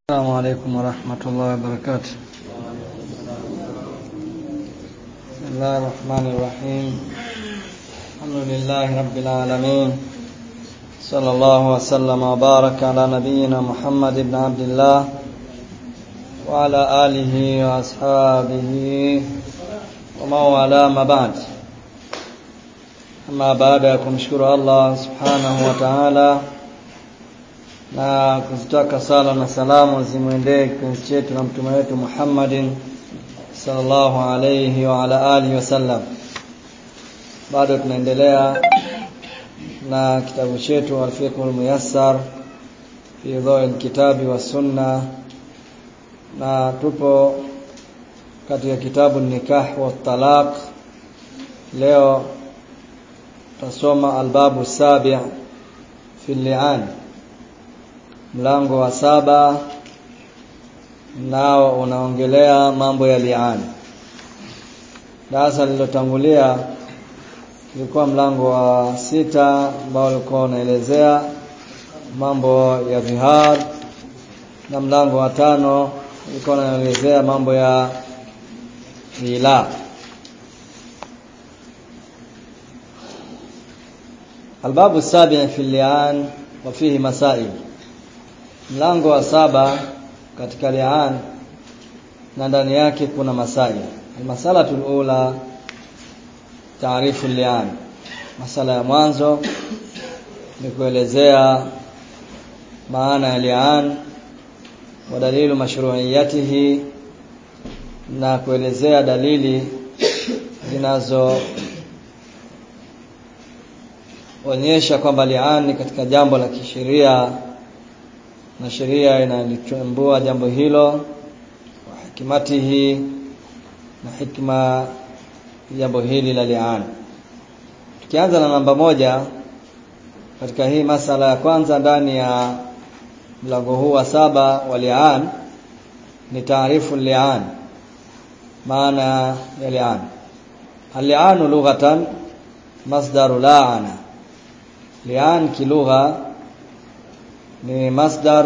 السلام عليكم ورحمة الله وبركاته بسم الله الرحمن الرحيم الحمد لله رب العالمين صلى الله وسلم وبارك على نبينا محمد بن عبد الله وعلى آله وأصحابه ومن والاه ما بعد أما بعد kumshukuru Allah subhanahu wa ta'ala na kuzitaka sala na salamu zimwendee kipenzi chetu na mtume wetu Muhammadin sallallahu alayhi wa ala alihi wasallam. Bado tunaendelea na kitabu chetu Al-Fiqhul Muyassar fi Dhawil Kitabi wa Sunna, na tupo katika kitabu Nikah wa Talaq. Leo tutasoma albabu sabi' fi li'an mlango wa saba nao unaongelea mambo ya liani. Darasa lililotangulia ilikuwa mlango wa sita ambao ulikuwa unaelezea mambo ya vihar, na mlango wa tano ulikuwa unaelezea mambo ya hila. Albabu sabi fi lian wa fihi masail mlango wa saba katika lian na ndani yake kuna masaili almasalatul ula taarifu lian masala ya mwanzo ni kuelezea maana ya lian wa dalilu mashru'iyatihi na kuelezea dalili zinazo onyesha kwamba lian ni katika jambo la kisheria na sheria inalichambua jambo hilo wa hikimatihi na hikma jambo hili la lian. Tukianza na namba moja katika hii masala ya kwanza ndani ya mlango huu wa saba wa lian ni taarifu lian, maana ya lian. Al-li'anu lughatan masdaru la'ana. Lian kilugha ni masdar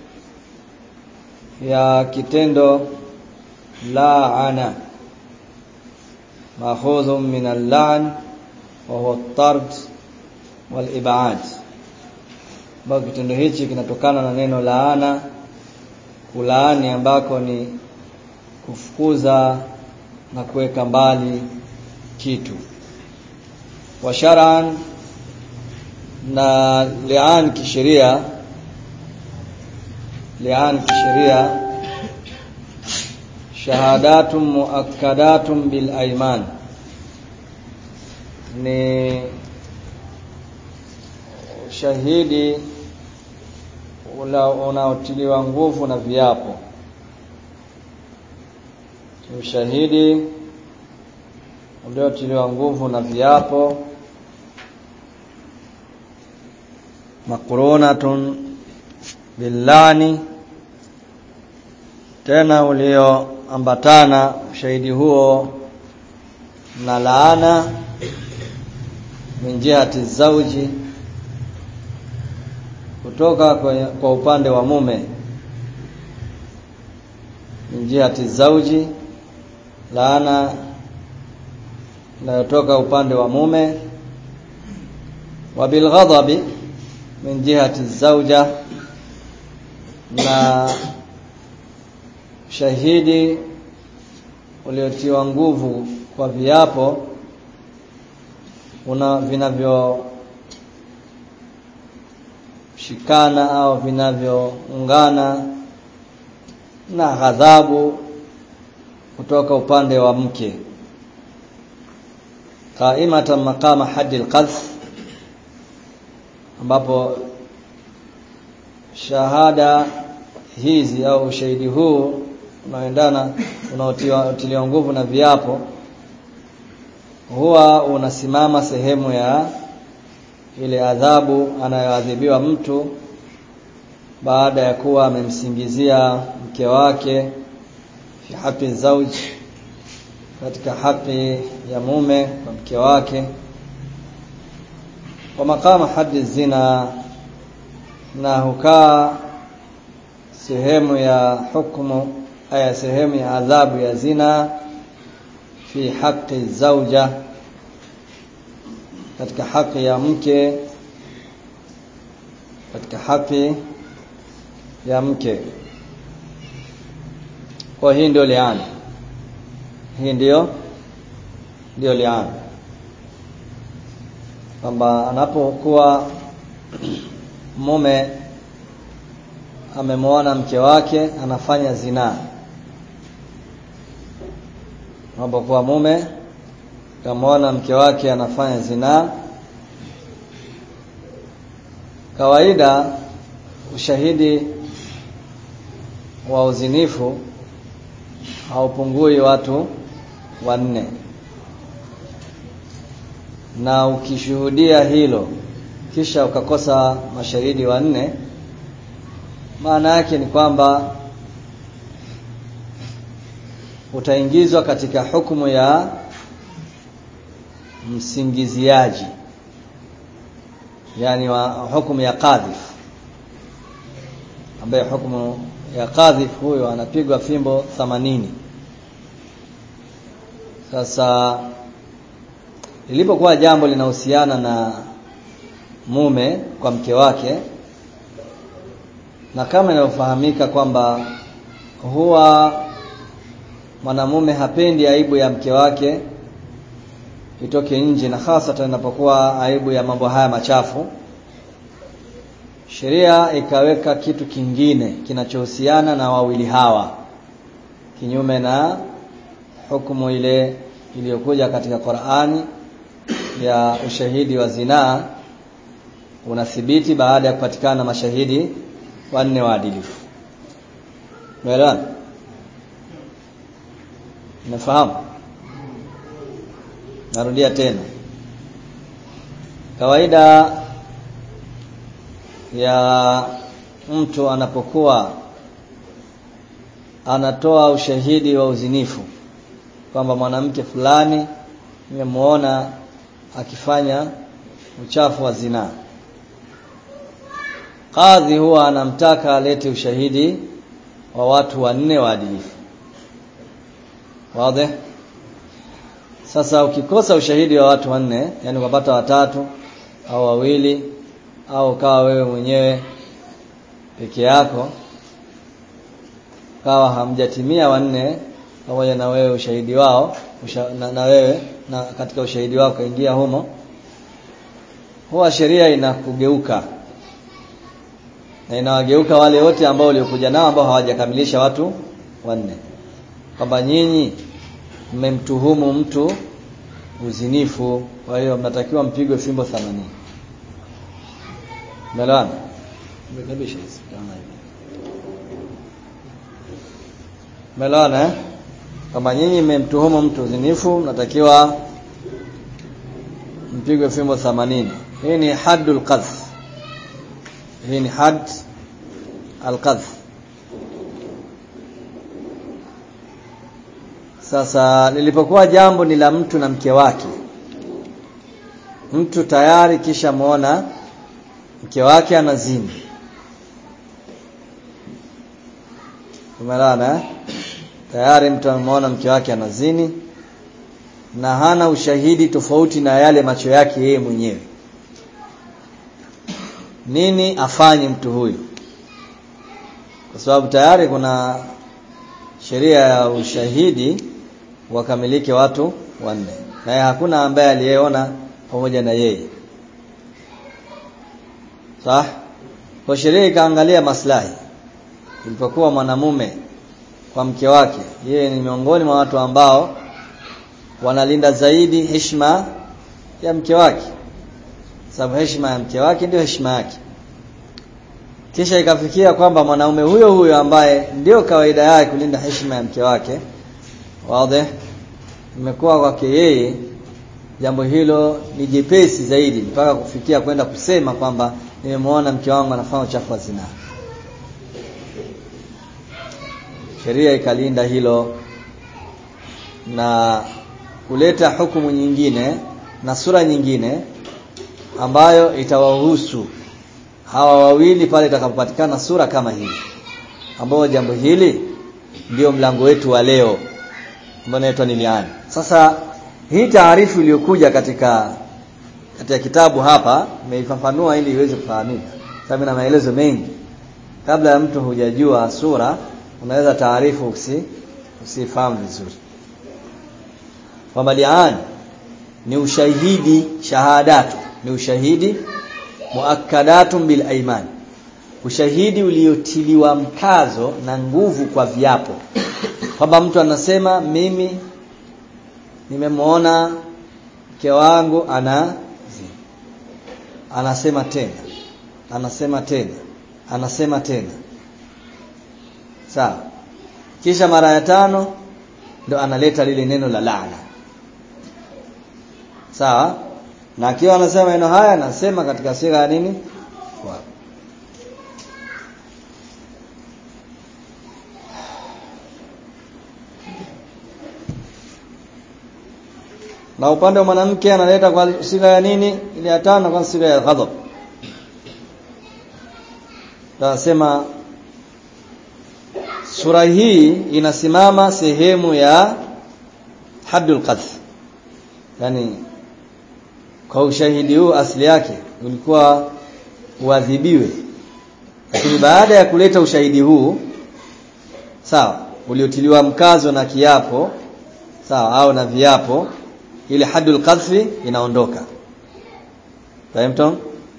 ya kitendo laana maakhudhu min al-la'n wa huwa at-tard wal-ib'ad bado kitendo hichi kinatokana na neno laana kulaani ambako ni kufukuza na kuweka mbali kitu wa shar'an na li'an kisheria lian kisheria shahadatun muakkadatun bil aiman ni shahidi unaotiliwa nguvu na viapo ushahidi uliotiliwa nguvu na viapo makurunatun billani tena ulioambatana ushahidi huo na laana min jihati zauji kutoka kwenye, kwa upande wa mume min jihati zauji laana inayotoka upande wa mume wa bilghadabi min jihati zauja na shahidi uliotiwa nguvu kwa viapo una vinavyoshikana au vinavyoungana na ghadhabu kutoka upande wa mke qaimatan maqama haddi alqadhf ambapo shahada hizi au ushahidi huu unaoendana unaotiliwa nguvu na viapo huwa unasimama sehemu ya ile adhabu anayoadhibiwa mtu baada ya kuwa amemsingizia mke wake fi haqi zauji katika haki ya mume kwa mke wake wa maqama haddi zina na hukaa sehemu ya hukumu aya sehemu ya adhabu ya zina fi haqi zauja katika haki ya mke katika haki ya mke kwa hii ndio liana hii ndio ndio liana kwamba anapokuwa mume amemwona mke wake anafanya zinaa anapokuwa mume kamwona mke wake anafanya zinaa kawaida ushahidi wa uzinifu haupungui watu wanne na ukishuhudia hilo kisha ukakosa mashahidi wanne maana yake ni kwamba utaingizwa katika hukumu ya msingiziaji yani wa hukumu ya qadhif ambaye hukumu ya qadhif huyo anapigwa fimbo 80 sasa lilipokuwa jambo linahusiana na mume kwa mke wake na kama inavyofahamika kwamba huwa mwanamume hapendi aibu ya mke wake itoke nje na hasa inapokuwa aibu ya mambo haya machafu sheria ikaweka kitu kingine kinachohusiana na wawili hawa kinyume na hukumu ile iliyokuja katika Qur'ani ya ushahidi wa zinaa unathibiti baada ya kupatikana mashahidi wanne waadilifu. Umeelewana? Unafahamu? Narudia tena. Kawaida ya mtu anapokuwa anatoa ushahidi wa uzinifu kwamba mwanamke fulani nimemuona akifanya uchafu wa zinaa kadhi huwa anamtaka alete ushahidi wa watu wanne waadilifu wazi sasa ukikosa ushahidi wa watu wanne yani ukapata watatu au wawili au kawa wewe mwenyewe peke yako kawa hamjatimia wanne pamoja na wewe ushahidi wao usha, na, na wewe na katika ushahidi wao kaingia humo huwa sheria inakugeuka na inawageuka wale wote ambao waliokuja nao ambao hawajakamilisha watu wanne kwamba nyinyi mmemtuhumu mtu uzinifu kwa hiyo mnatakiwa mpigwe fimbo 80 Umeelewana? Umekabisha hizi kama hivi. Umeelewana eh? Kama nyinyi mmemtuhumu mtu uzinifu mnatakiwa mpigwe fimbo 80. Hii ni haddul qadh. Hii ni hadd al-qadh. Sasa lilipokuwa jambo ni la mtu na mke wake. Mtu tayari kisha muona mke wake anazini. Umeelewana eh? Tayari mtu ameona mke wake anazini na hana ushahidi tofauti na yale macho yake yeye mwenyewe. Nini afanye mtu huyu? Kwa sababu tayari kuna sheria ya ushahidi wakamilike watu wanne. Na hakuna ambaye aliyeona pamoja na yeye. Sawa? Kwa sheria ikaangalia maslahi. Ilipokuwa mwanamume kwa mke wake, yeye ni miongoni mwa watu ambao wanalinda zaidi heshima ya mke wake. Sababu heshima ya mke wake ndio heshima yake. Kisha ikafikia kwamba mwanaume huyo huyo ambaye ndio kawaida yake kulinda heshima ya mke wake, wazi imekuwa kwake yeye jambo hilo ni jepesi zaidi mpaka kufikia kwenda kusema kwamba nimemwona mke wangu anafanya uchafu wa zinaa. Sheria ikalinda hilo na kuleta hukumu nyingine na sura nyingine ambayo itawahusu hawa wawili pale itakapopatikana sura kama hii ambao jambo hili ndio mlango wetu wa leo ambao unaitwa ni liani sasa hii taarifu iliyokuja katika katika kitabu hapa nimeifafanua ili iweze kufahamika sababu na maelezo mengi kabla ya mtu hujajua sura unaweza taarifu usi usifahamu vizuri kwamba lian ni ushahidi shahadatu ni ushahidi muakkadatun bil aiman ushahidi uliotiliwa mkazo na nguvu kwa viapo kwamba mtu anasema mimi nimemwona mke wangu ana anasema tena anasema tena anasema tena sawa kisha mara ya tano ndo analeta lile neno la laana sawa na akiwa anasema maneno haya anasema katika siga ya nini kwa na upande wa mwanamke analeta kwa siga ya nini ile ya tano kwa siga ya ghadhab tunasema sura hii inasimama sehemu ya haddul qadh yani kwa ushahidi huu asili yake ulikuwa uadhibiwe lakini baada ya kuleta ushahidi huu sawa uliotiliwa mkazo na kiapo sawa au na viapo ile haddul qadhfi inaondoka fahimtum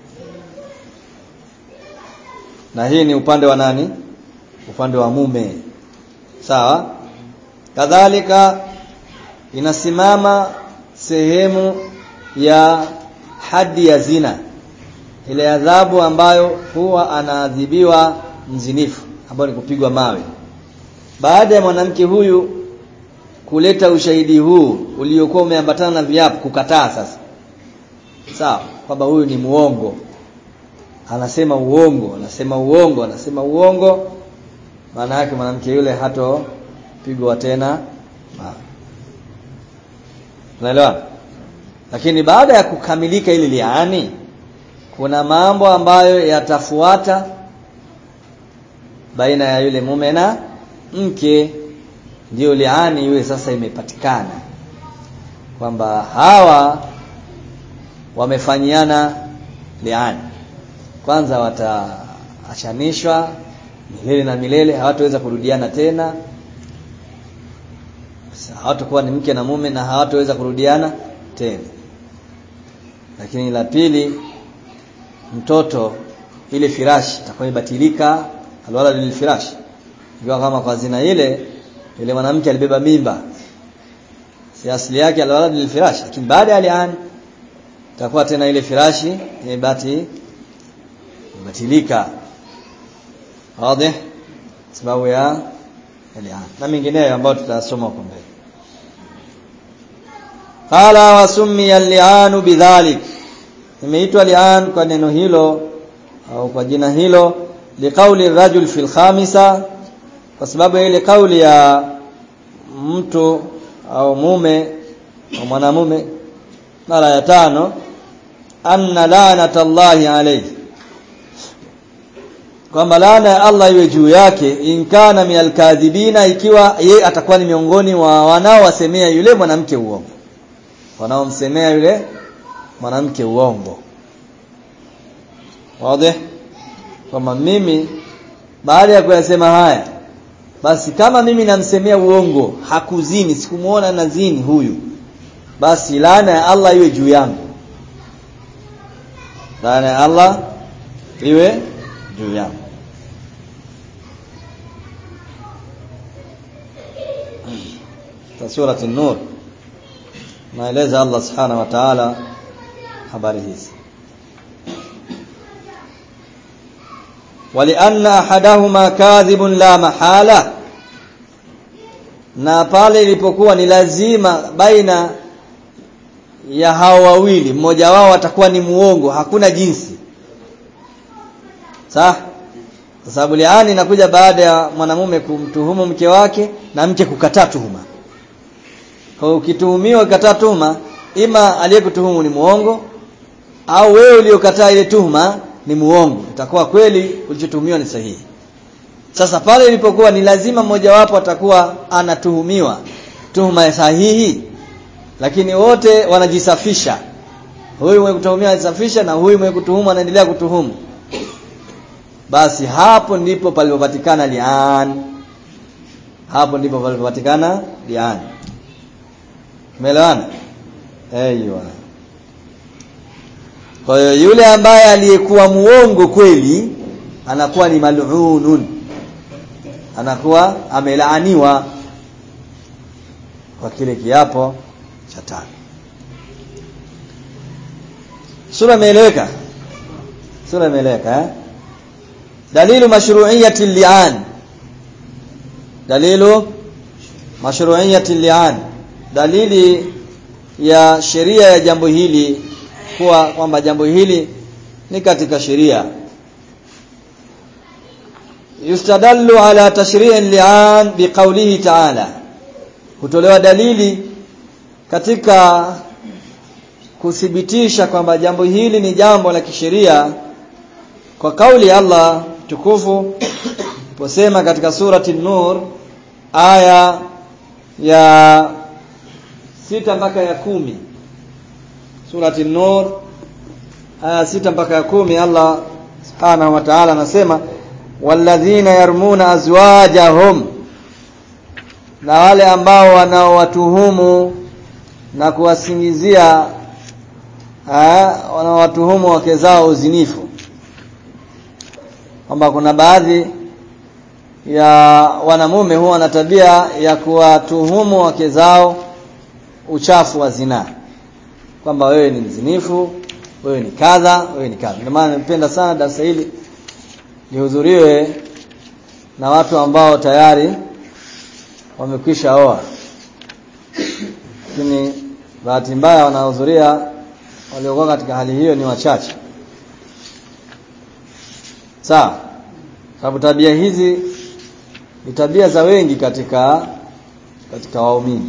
na hii ni upande wa nani upande wa mume sawa kadhalika inasimama sehemu ya hadi ya zina ile adhabu ambayo huwa anaadhibiwa mzinifu ambayo ni kupigwa mawe baada ya mwanamke huyu kuleta ushahidi huu uliokuwa umeambatana na viapo kukataa sasa sawa kwamba huyu ni muongo anasema uongo anasema uongo anasema uongo maana yake mwanamke yule hatopigwa tena unaelewa lakini baada ya kukamilika ili liani kuna mambo ambayo yatafuata baina ya yule mume na mke ndio liani iwe sasa imepatikana kwamba hawa wamefanyiana liani kwanza wataachanishwa milele na milele hawataweza kurudiana tena hawatakuwa ni mke na mume na hawataweza kurudiana tena lakini la pili mtoto ile firashi itakuwa ibatilika alwala lil firashi ikiwa kama kwa zina ile ile mwanamke alibeba mimba si asili yake alwala lil firashi lakini baada ya lian itakuwa tena ile firashi imebati ibatilika wazi sababu ya lian na mengineyo ambayo tutasoma huko mbele qala wasummiya lianu bidhalik imeitwa lian kwa neno hilo au kwa jina hilo liqauli rajul fil khamisa kwa sababu ile kauli ya mtu au mume au mwanamume mara ya tano anna la'nata Allahi alayhi kwamba laana ya Allah iwe juu yake inkana minal kadhibina ikiwa ye atakuwa ni miongoni wa wanaowasemea yule mwanamke uongo wanaomsemea yule mwanamke uongo wazi kwamba mimi baada ya kuyasema haya basi kama mimi namsemea uongo hakuzini sikumuona nazini huyu basi laana ya Allah iwe juu yangu laana ya Allah iwe juu yangu sura an-nur maeleza Allah subhanahu wa ta'ala habari hizi ولأن أحدهما كاذب لا محالة na pale ilipokuwa ni lazima baina ya hao wawili mmoja wao atakuwa ni muongo hakuna jinsi sawa kwa sababu liani inakuja baada ya mwanamume kumtuhumu mke wake na mke kukataa tuhuma kwa ukituhumiwa kukataa tuhuma ima aliyekutuhumu ni muongo au wewe uliokataa ile tuhuma ni muongo itakuwa kweli ulichotuhumiwa ni sahihi sasa pale ilipokuwa ni lazima mmojawapo atakuwa anatuhumiwa tuhuma sahihi lakini wote wanajisafisha huyu mwenye kutuhumiwa anajisafisha na huyu mwenye kutuhumu anaendelea kutuhumu basi hapo ndipo palipopatikana lian hapo ndipo palipopatikana lian umeelewana aiyo kwa hiyo yule ambaye aliyekuwa muongo kweli anakuwa ni mal'unun anakuwa amelaaniwa kwa kile kiapo cha tano sura imeeleweka sura imeeleweka eh dalilu mashru'iyyati li'an dalilu mashru'iyyati li'an dalili ya sheria ya jambo hili kuwa kwamba jambo hili ni katika sheria yustadallu ala tashri'i li'an biqawlihi ta'ala hutolewa dalili katika kuthibitisha kwamba jambo hili ni jambo la kisheria kwa kauli ya Allah tukufu posema katika surati nur aya ya sita mpaka ya kumi surati nur aya sita mpaka ya kumi Allah subhanahu wa ta'ala anasema walladhina yarmuna azwajahum na wale ambao wanaowatuhumu na kuwasingizia wanaowatuhumu wake zao uzinifu kwamba kuna baadhi ya wanamume huwa na tabia ya kuwatuhumu wake zao uchafu wa zinaa kwamba wewe ni mzinifu wewe ni kadha wewe ni kadha ndio maana nimependa sana darasa hili lihudhuriwe na watu ambao tayari wamekwisha oa lakini bahati mbaya wanahudhuria waliokuwa katika hali hiyo ni wachache sawa sababu tabia hizi ni tabia za wengi katika katika waumini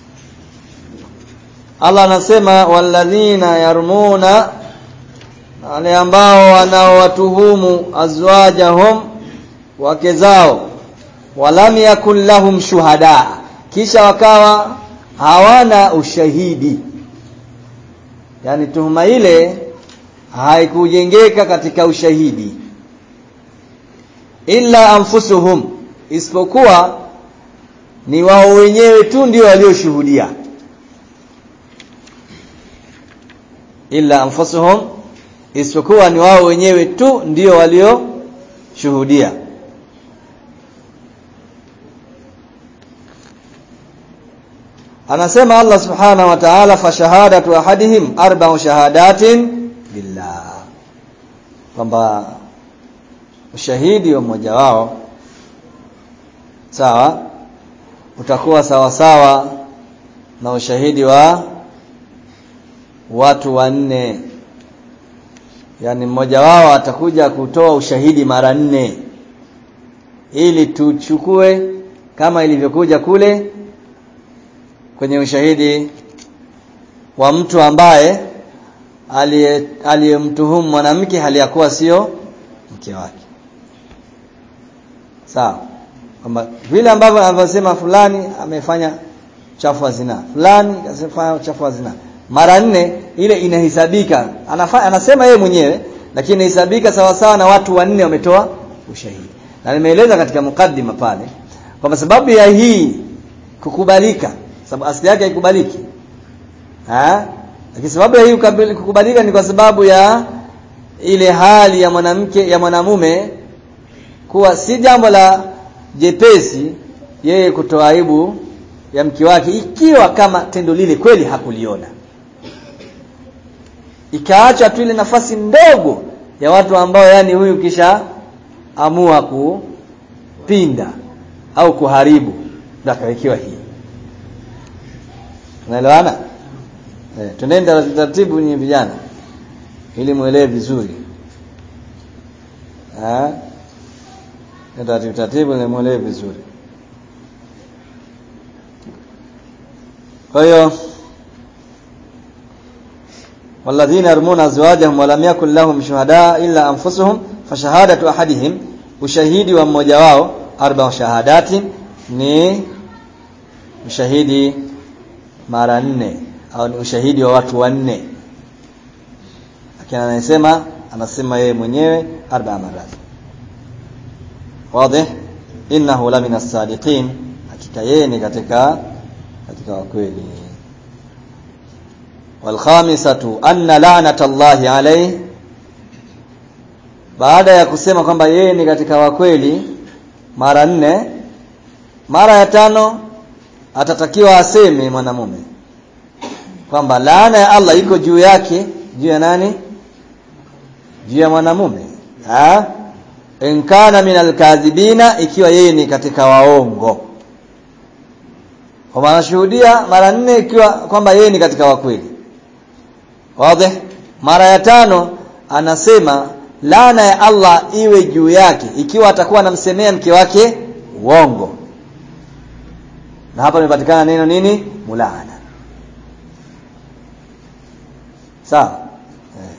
Allah anasema walladhina yarmuna wale ambao wanaowatuhumu azwajahum wake zao walam yakun lahum shuhada kisha wakawa hawana ushahidi yani tuhuma ile haikujengeka katika ushahidi illa anfusuhum isipokuwa ni wao wenyewe tu ndio walioshuhudia illa anfusuhum isipokuwa ni wao wenyewe tu ndio walioshuhudia anasema Allah subhanahu wa ta'ala fa shahadatu ahadihim arba'u shahadatin billah kwamba ushahidi wa mmoja wao sawa utakuwa sawa sawa na ushahidi wa watu wanne yani mmoja wao atakuja kutoa ushahidi mara nne ili tuchukue kama ilivyokuja kule kwenye ushahidi wa mtu ambaye aliyemtuhumu mwanamke hali ya kuwa sio mke wake sawa kwamba vile ambavyo anavyosema fulani amefanya chafu wa zina fulani kasema chafu wa zina mara nne ile inahesabika anasema yeye mwenyewe lakini inahesabika sawa sawa na watu wanne wametoa ushahidi na nimeeleza katika mukaddima pale kwamba sababu ya hii kukubalika sababu asili yake haikubaliki ha lakini sababu ya hii kukubalika ni kwa sababu ya ile hali ya mwanamke ya mwanamume kuwa si jambo la jepesi yeye kutoa aibu ya mke wake ikiwa kama tendo lile kweli hakuliona ikaacha tu ile nafasi ndogo ya watu ambao yani huyu kisha amua kupinda au kuharibu ndio akawekewa hii unaelewana eh tunaenda taratibu ni vijana ili muelewe vizuri eh taratibu taratibu ni muelewe vizuri kwa hiyo والذين يرمون ازواجهم ولم يكن لهم شهداء الا انفسهم فشهاده احدهم ushahidi wa mmoja wao arba shahadati ni ushahidi mara nne au ni ushahidi wa watu wanne lakini anasema anasema yeye mwenyewe arba marat wazi innahu la min as-sadiqin hakika yeye ni katika katika wakweli والخامسة أن لعنة الله عليه baada ya kusema kwamba yeye ni katika wakweli mara nne mara ya tano atatakiwa aseme mwanamume kwamba laana ya Allah iko juu yake juu ya nani juu ya mwanamume ha in kana min alkadhibina ikiwa yeye ni katika waongo kwa anashuhudia mara nne ikiwa kwamba yeye ni katika wakweli wazi mara ya tano anasema laana ya Allah iwe juu yake ikiwa atakuwa anamsemea mke wake uongo na hapa imepatikana neno nini mulaana sawa eh.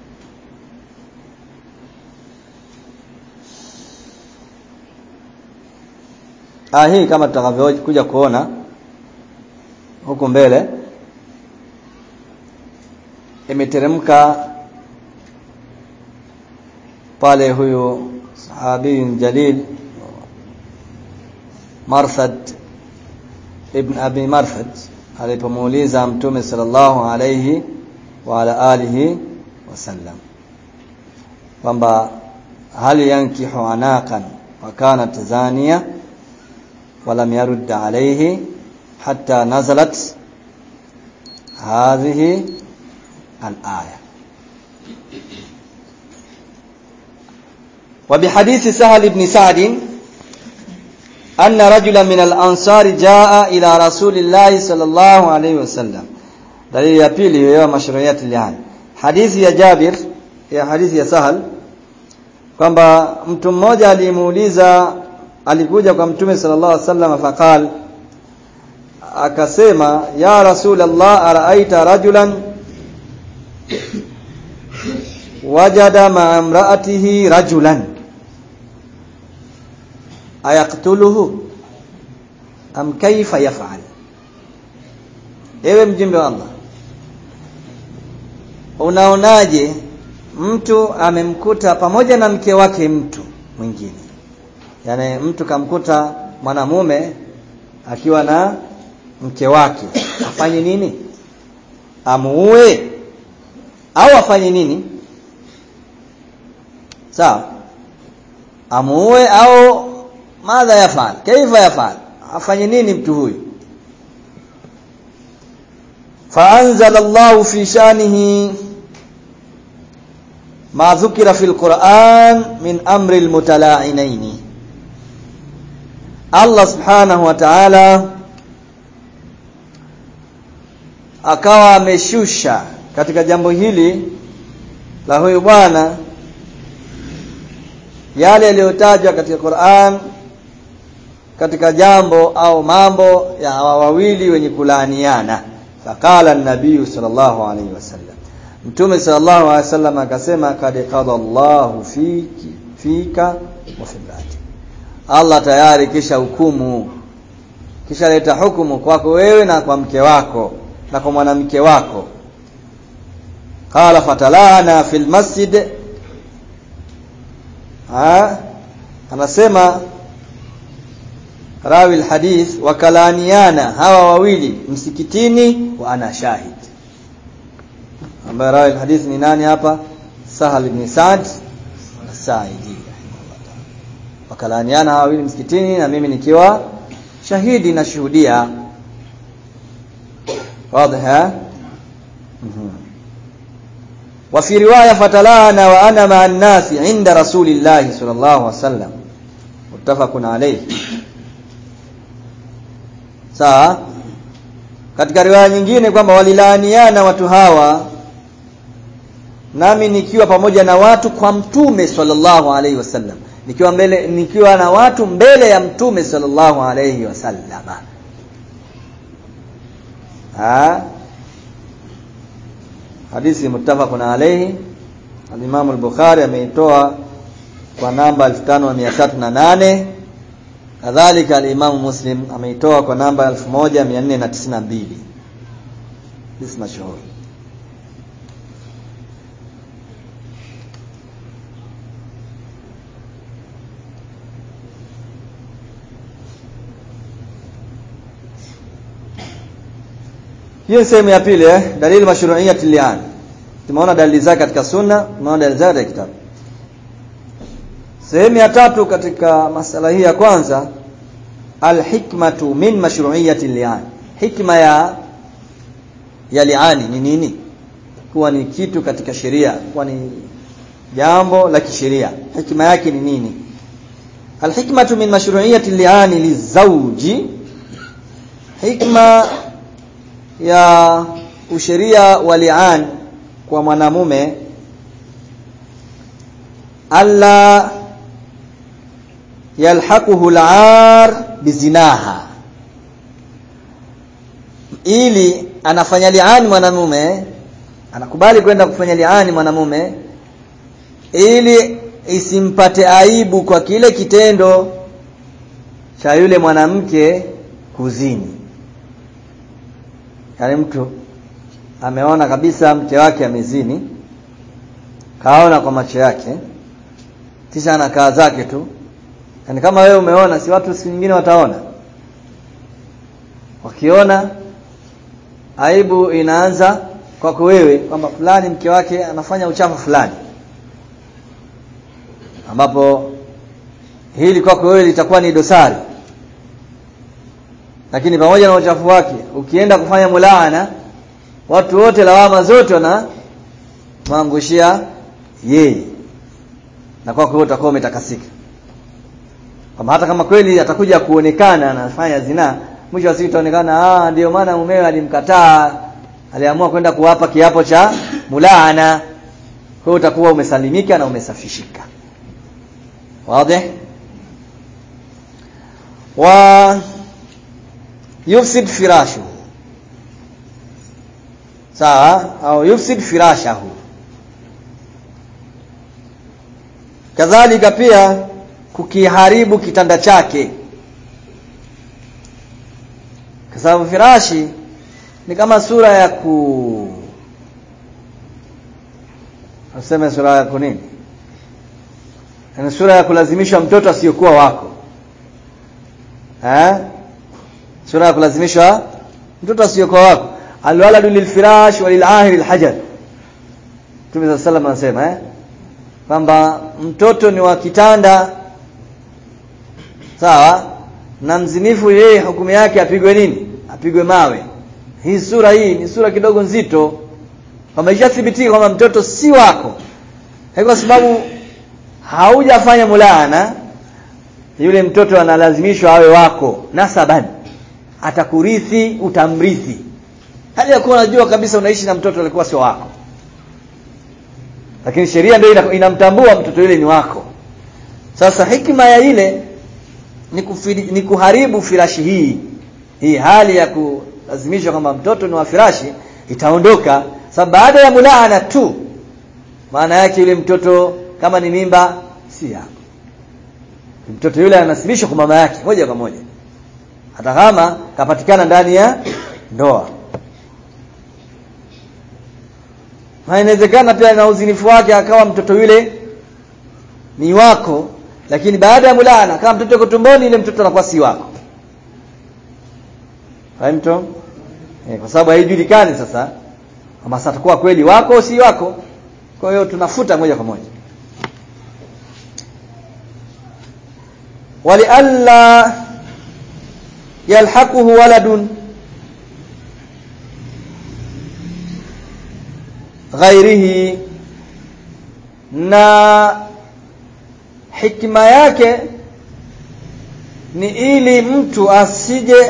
ah hii kama tutakavyokuja kuona huku mbele imeteremka pale huyu sahabi jalil Marthad ibn Abi Marthad alipomuuliza Mtume sallallahu alayhi wa ala alihi wasallam kwamba hal yankihu anaqan wa kanat zaniya wa lam yarud alayhi hatta nazalat hadhihi al-aya وبحديث سهل بن سعد أن رجلا من الأنصار جاء إلى رسول الله صلى الله عليه وسلم دليل ya pili ya mashruiyat lihan hadithi ya Jabir ya hadithi ya Sahal kwamba mtu mmoja alimuuliza alikuja kwa mtume sallallahu alaihi wasallam faqal akasema ya rasul Allah araaita rajulan wajada ma'a imra'atihi rajulan ayaktuluhu am kaifa yaf'al ewe mjumbe wa Allah unaonaje mtu amemkuta pamoja na mke wake mtu mwingine yani mtu kamkuta mwanamume akiwa na mke wake afanye nini amuue au afanye nini sawa amuue au madha yafal kaifa yafal afanye nini mtu huyu فأنزل الله في شانه ما ذكر في القرآن من أمر المتلاعنين الله سبحانه وتعالى akawa ameshusha katika jambo hili la huyu bwana yale yaliyotajwa katika Qur'an katika jambo au mambo ya hawa wawili wenye kulaaniana faqala an-nabiy sallallahu alayhi wasallam mtume sallallahu alayhi wasallam akasema kad qada Allahu fiki fika wa fibrati Allah tayari kisha hukumu kisha leta hukumu kwako wewe na kwa mke wako na kwa mwanamke wako qala fatalana fil masjid ha anasema rawi alhadith wakalaniana hawa wawili msikitini wa ana shahid ambaye rawi alhadith ni nani hapa sahal ibn sa'd as-sa'idi wakalaniana hawa wawili msikitini na mimi nikiwa shahidi na shuhudia واضح وفي روايه فتلانا وانا مع الناس عند رسول الله صلى الله عليه وسلم متفق عليه sawa katika riwaya nyingine kwamba walilaaniana watu hawa nami nikiwa pamoja na watu kwa mtume sallallahu alaihi wasallam nikiwa mbele nikiwa na watu mbele ya mtume sallallahu alaihi wasallam ha hadithi muttafaqun alayhi al-Imam al-Bukhari ameitoa kwa namba 5308 kadhalika al-Imam Muslim ameitoa kwa namba 1492 hizi mashuhuri hiyo sehemu ya pili eh dalili mashru'iyyat li'an tumeona dalili zake katika sunna tumeona dalili zake katika kitabu sehemu ya tatu katika masala hii ya kwanza alhikmatu min mashru'iyyati li'an hikma ya ya li'ani ni nini kuwa ni kitu katika sheria kuwa ni jambo la kisheria hikma yake ni nini alhikmatu min mashru'iyyati li'ani lizawji hikma ya usheria wa li'an kwa mwanamume alla yalhaquhu al'ar bizinaha ili anafanya li'ani mwanamume anakubali kwenda kufanya li'ani mwanamume ili isimpate aibu kwa kile kitendo cha yule mwanamke kuzini yaani mtu ameona kabisa mke wake amezini kaona kwa macho yake kisha anakaa zake tu yaani kama wewe umeona si watu siku nyingine wataona wakiona aibu inaanza kwako wewe kwamba fulani mke wake anafanya uchafu fulani ambapo hili kwako wewe litakuwa ni dosari lakini pamoja na uchafu wake ukienda kufanya mulaana watu wote lawama zote wana maangushia yeye na kwako wewe utakuwa umetakasika kama hata kama kweli atakuja kuonekana anafanya zinaa mwisho wa siku itaonekana ah ndio maana mumewe alimkataa aliamua kwenda kuwapa kiapo cha mulaana kwa utakuwa umesalimika na umesafishika wazi wa yufsid firashu sawa au yufsid firashahu kadhalika pia kukiharibu kitanda chake kwa sababu firashi ni kama sura ya ku Useme sura ya kunini? Ni sura ya kulazimishwa mtoto asiyokuwa wako. Eh? Sura ya kulazimishwa mtoto asiyokuwa wako. Alwaladu lilfirash walilahir alhajar. Mtume sallam anasema eh? Kwamba mtoto ni wa kitanda sawa na mzinifu yeye hukumu yake apigwe nini? Apigwe mawe. Hii sura hii ni sura kidogo nzito kwamba ishathibitika kwamba mtoto si wako kwa sababu haujafanya mulaana yule mtoto analazimishwa awe wako nasaban atakurithi utamrithi hali ya kuwa unajua kabisa unaishi na mtoto alikuwa sio wako lakini sheria ndio inamtambua mtoto yule ni wako sasa hikima ya ile ni, kufiri, ni kuharibu firashi hii hii hali ya kulazimishwa kwamba mtoto ni wa firashi itaondoka sababu baada ya mulaana tu maana yake yule mtoto kama ni mimba si yako mtoto yule anasibishwa kwa mama yake moja kwa moja hata kama kapatikana ndani ya ndoa na inawezekana pia na uzinifu wake akawa mtoto yule ni wako lakini baada ya mulaana kama mtoto yuko tumboni ile mtoto anakuwa si wako fahamto eh, kwa sababu haijulikani sasa kama sasa atakuwa kweli wako au si wako kwa hiyo tunafuta moja kwa moja walialla yalhaquhu waladun ghairihi na hikma yake ni ili mtu asije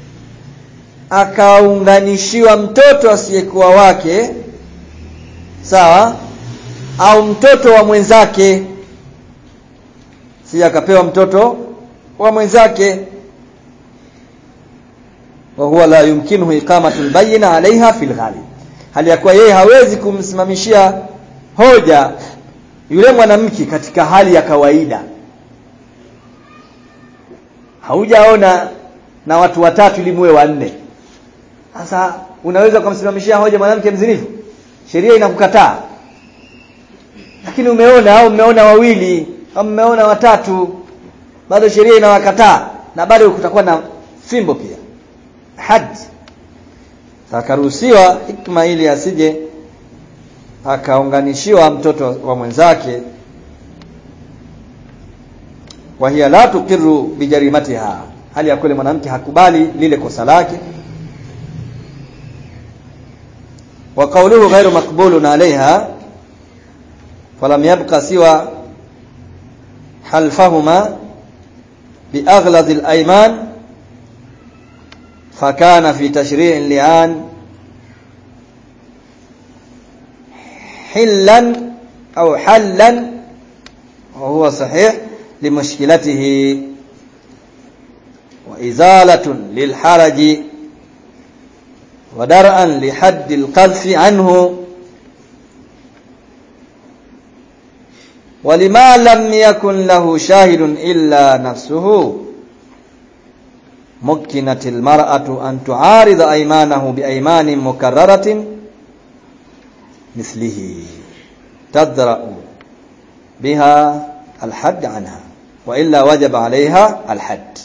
akaunganishiwa mtoto asiyekuwa wake sawa au mtoto wa mwenzake si akapewa mtoto wa mwenzake wa huwa la yumkinuhu iqamatu albayna alaiha fil ghalib hali ya kuwa yeye hawezi kumsimamishia hoja yule mwanamke katika hali ya kawaida haujaona na watu watatu ili muwe wanne sasa unaweza kumsimamishia hoja mwanamke mzinifu sheria inakukataa lakini umeona au mmeona wawili au mmeona watatu bado sheria inawakataa na bado kutakuwa na fimbo pia haji akaruhusiwa hikma ili asije akaunganishiwa mtoto wa mwenzake wa hiya la tuqiru bijarimatiha hali ya kweli mwanamke hakubali lile kosa lake wa qawluhu ghairu maqbulun alaiha falam yabqa siwa halfahuma biaghlad al-ayman فكان في تشريع اللعان حلا أو حلا وهو صحيح لمشكلته وإزالة للحرج ودرءا لحد القذف عنه ولما لم يكن له شاهد إلا نفسه مكنت المرأة أن تعارض أيمانه بأيمان مكررة مثله تدرأ بها الحد عنها وإلا وجب عليها الحد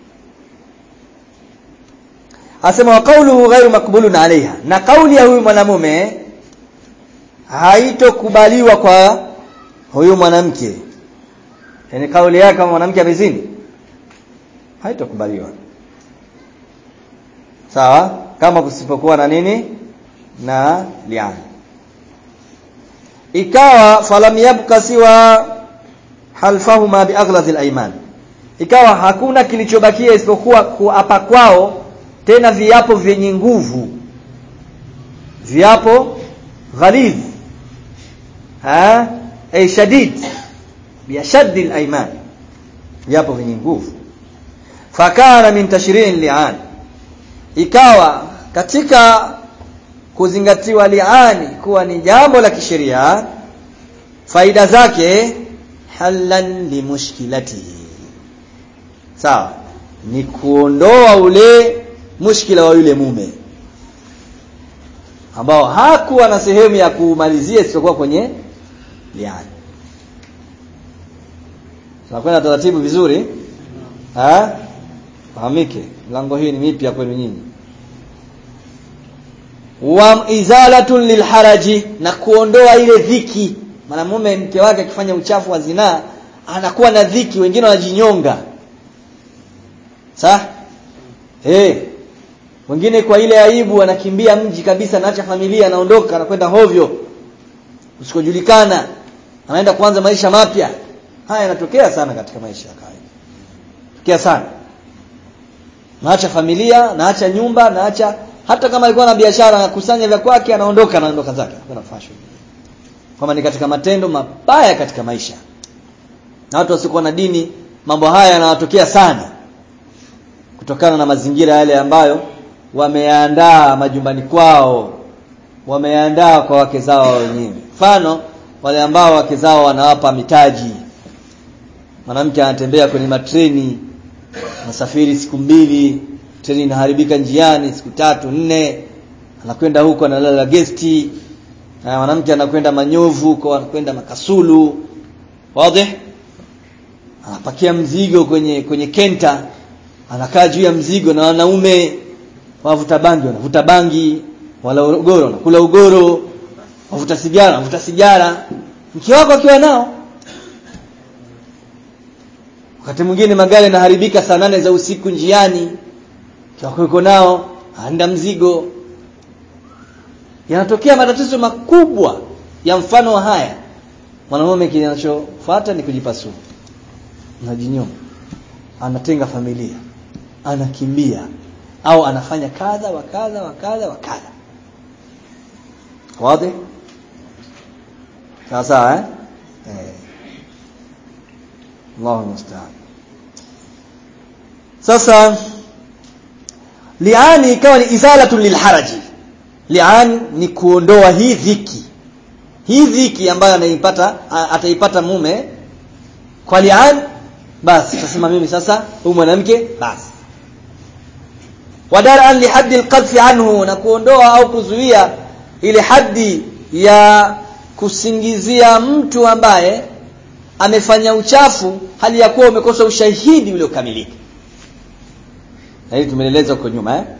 asema wa qawluhu ghairu maqbulun alaiha na kauli ya huyu mwanamume haitokubaliwa kwa huyu mwanamke yani kauli yake kama mwanamke amezini haitokubaliwa sawa kama kusipokuwa na nini na lian ikawa falam yabqa siwa halfahuma biaghlazil ayman ikawa hakuna kilichobakia isipokuwa kuapa kwao tena viapo vyenye nguvu viapo ghalidh ha ay shadid biashaddi al-ayman viapo vyenye nguvu fakana min tashri'in li'an ikawa katika kuzingatiwa liani kuwa ni jambo la kisheria faida zake halan limushkilatihi sawa ni kuondoa ule mushkila wa yule mume ambao hakuwa na sehemu ya kumalizia isipokuwa kwenye liani tunakwenda taratibu vizuri ha fahamike mlango hii ni mipya kwenu nyinyi wa izalatun lilharaji na kuondoa ile dhiki mwanamume mke wake akifanya uchafu wa zinaa anakuwa na dhiki wengine wanajinyonga sawa eh wengine kwa ile aibu anakimbia mji kabisa anaacha familia anaondoka anakwenda hovyo usikojulikana anaenda kuanza maisha mapya haya yanatokea sana katika maisha ya kawaida tokea sana naacha familia naacha nyumba naacha hata kama alikuwa na biashara anakusanya vya kwake anaondoka anaondoka zake anakwenda fashion kama ni katika matendo mabaya katika maisha na watu wasiokuwa na dini mambo haya yanawatokea sana kutokana na mazingira yale ambayo wameandaa majumbani kwao wameandaa kwa wake zao wenyewe mfano wale ambao wake zao wanawapa mitaji mwanamke anatembea kwenye matreni anasafiri siku mbili treni inaharibika njiani siku tatu nne anakwenda huko analala gesti na mwanamke anakwenda manyovu huko anakwenda makasulu wazi anapakia mzigo kwenye kwenye kenta anakaa juu ya mzigo na wanaume wavuta bangi wanavuta bangi wala ugoro wanakula ugoro wavuta sigara wanavuta sigara mke wako akiwa nao wakati mwingine magari yanaharibika saa nane za usiku njiani kiwako yuko nao aenda mzigo yanatokea matatizo makubwa ya mfano wa haya mwanamume kinachofuata ni kujipasua najinyoma anatenga familia anakimbia au anafanya kadha wa kadha wa kadha wa kadha wazi sawa sawa eh eh Allahu musta'an sasa liani ikawa ni izalatu lilharaji lian ni kuondoa hii dhiki hii dhiki ambayo anaipata ataipata mume kwa li'an basi tasema mimi sasa huyu mwanamke basi wadara an lihaddi alqadhfi anhu na kuondoa au kuzuia ile haddi ya kusingizia mtu ambaye amefanya uchafu hali ya kuwa umekosa ushahidi uliokamilika na hili tumeeleza huko nyuma eh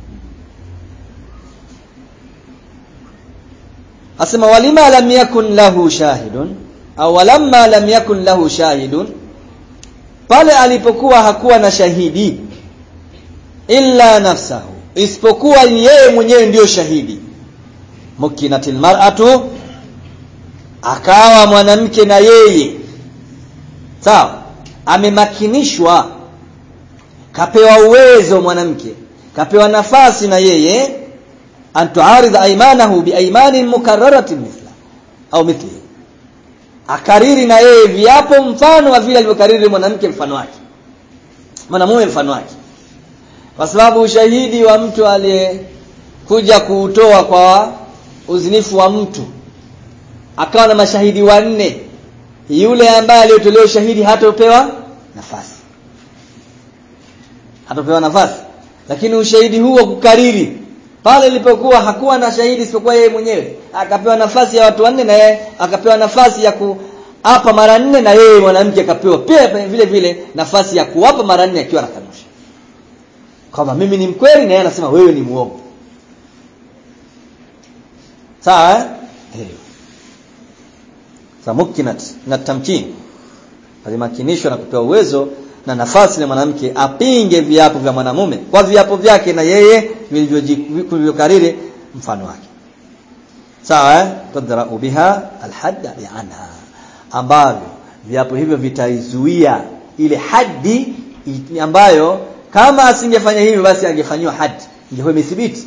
asema walima lam yakun lahu shahidun au walamma lam yakun lahu shahidun pale alipokuwa hakuwa na shahidi illa nafsahu isipokuwa yeye mwenyewe ndiyo shahidi mukinatil mar'atu akawa mwanamke na yeye sawa amemakinishwa kapewa uwezo mwanamke kapewa nafasi na yeye an tuaridha aymanahu biaymanin mukarraratin mithla au mithli akariri na yeye viapo mfano wa vile alivyokariri mwanamke mfano wake mwanamume mfano wake kwa sababu ushahidi wa mtu aliyekuja kuutoa kwa uzinifu wa mtu akawa na mashahidi wanne yule ambaye aliyotolewa ushahidi hatopewa nafasi hatopewa nafasi lakini ushahidi huu wa kukariri pale ilipokuwa hakuwa na shahidi isipokuwa yeye mwenyewe akapewa nafasi ya watu wanne na yeye akapewa nafasi ya kuapa mara nne na yeye mwanamke akapewa pia vile vile nafasi ya kuapa mara nne akiwa anakanusha kwamba mimi ni mkweli na yeye anasema wewe ni muongo sawa eh samukinat na tamkin alimakinishwa na kupewa uwezo na nafasi na mwanamke apinge viapo vya mwanamume kwa viapo vyake na yeye vilivyokariri mfano wake sawa eh tadra'u biha alhadda anha ambavyo viapo hivyo vitaizuia ile haddi ambayo kama asingefanya hivyo basi angefanywa haddi ingekuwa imethibiti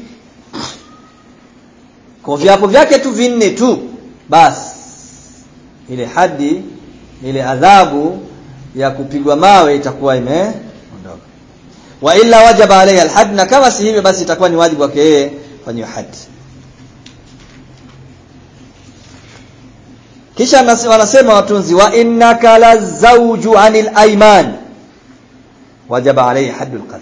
kwa viapo vyake tu vinne tu basi ile hadi ile adhabu ya kupigwa mawe itakuwa imeondoka wa illa wajaba alayhi alhad na kama si hivyo basi itakuwa ni wajibu wake yeye fanywe hadi kisha wanasema watunzi wa innaka lazawju anil ayman wajaba alayhi haddul qadh